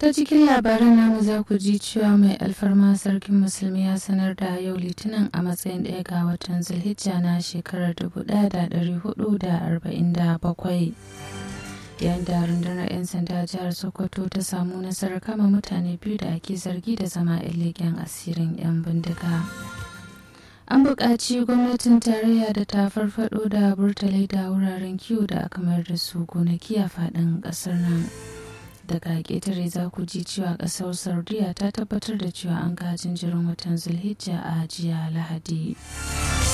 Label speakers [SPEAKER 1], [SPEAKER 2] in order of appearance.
[SPEAKER 1] ta cikin labaran namu za ku ji cewa mai alfarma sarkin musulmi ya sanar da yau litinin a matsayin ɗaya ga watan zulhijja na shekarar 1447 yayin da rundunar 'yan sanda jihar sokoto ta samu nasarar kama mutane biyu da ake zargi da zama 'yan leƙen asirin 'yan bindiga an buƙaci gwamnatin tarayya da ta farfado da burtalai da wuraren kiwo da aka mayar da su gonaki a faɗin ƙasar nan daga ƙetare za ku ji cewa ƙasar saudiya ta tabbatar da cewa an ga jinjirin watan zulhijja a jiya lahadi